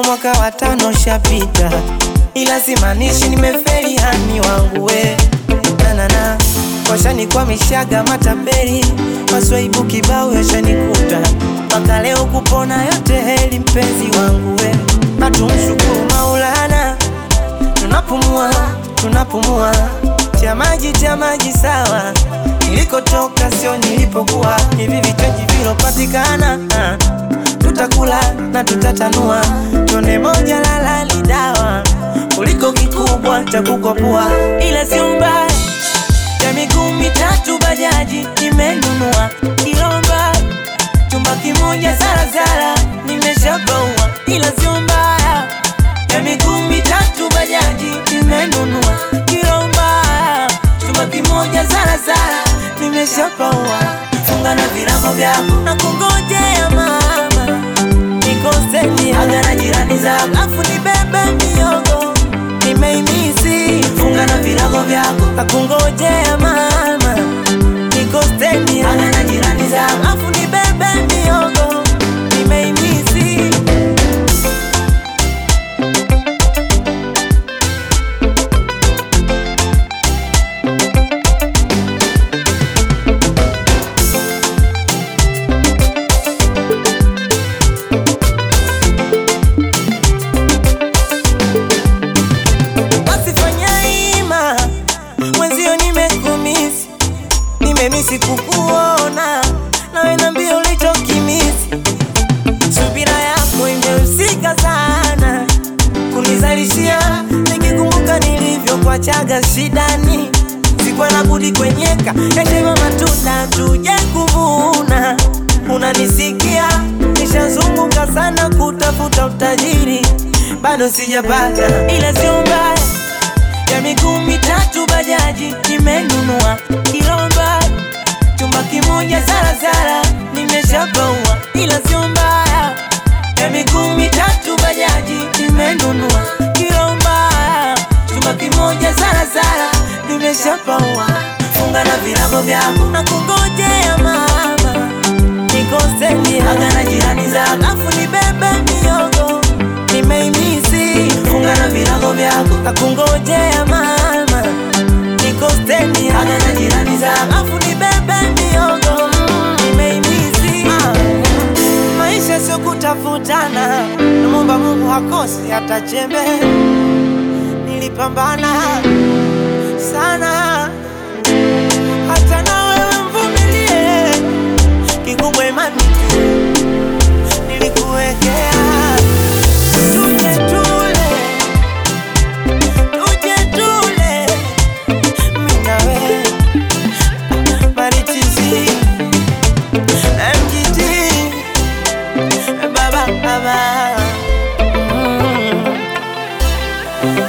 mwaka wa tano shapita, ila simaanishi nimefeli hani wangu we nanana washanikwamishaga matapeli, maswaibu kibao yashanikuta, mpaka leo kupona yote heli, mpenzi wangu we, hatumshukuru Maulana, tunapumua tunapumua, cha maji cha maji sawa, nilikotoka sio nilipokuwa, hivi vichaji vilopatikana ah, tutakula na tutatanua, tone moja lalali dawa kuliko kikubwa cha kukopua, ila sio mbaya ya miguu mitatu bajaji nimenunua Kilomba, chumba kimoja zarazara nimeshapaua, ila sio mbaya ya miguu mitatu bajaji nimenunua Kilomba, chumba kimoja zarazara nimeshapaua. Funga na virago vyako na kungojea mama, nikoseni aga na jirani zako, afu nibebe miogo nimeimisi. Funga na virago vyako na kungojea mama, nikoseni aga na jirani zako, afu nibebe miogo nimeimisi. Basi fanya ima mwenzio, nimekumisi nimemisi kukuona, nawe nambia ulichokimisi. Subira yako imehusika sana kunizalishia, nikikumbuka nilivyokuachaga shidani, sikuwa na budi kwenyeka yatema matunda tuje kuvuna. Unanisikia, nishazunguka sana kutafuta utajiri, bado sijapata, ila sio mbaya ya miguu mitatu bajaji nimenunua Kilomba, chumba kimoja zarazara nimeshapaua, ila sio mbaya ya miguu mitatu bajaji nimenunua Kilomba, chumba kimoja zarazara nimeshapaua. Funga na virago vyako na kungojea mama, nikoseni aga na jirani zako, afu nibebe miogo nimeimisi. Funga na virago vyako na kungojea mama, nikoseni aga na jirani zako, afu nibebe miogo nimeimisi. Ah, Maisha sio kutafutana, namwomba Mungu hakosi hata chembe. Nilipambana sana hata na wewe mvumilie, kikubwa imani tu nilikuwekea. Tuje tule, tuje tule, mimi na wewe Marichizi, MGT, baba baba, mm.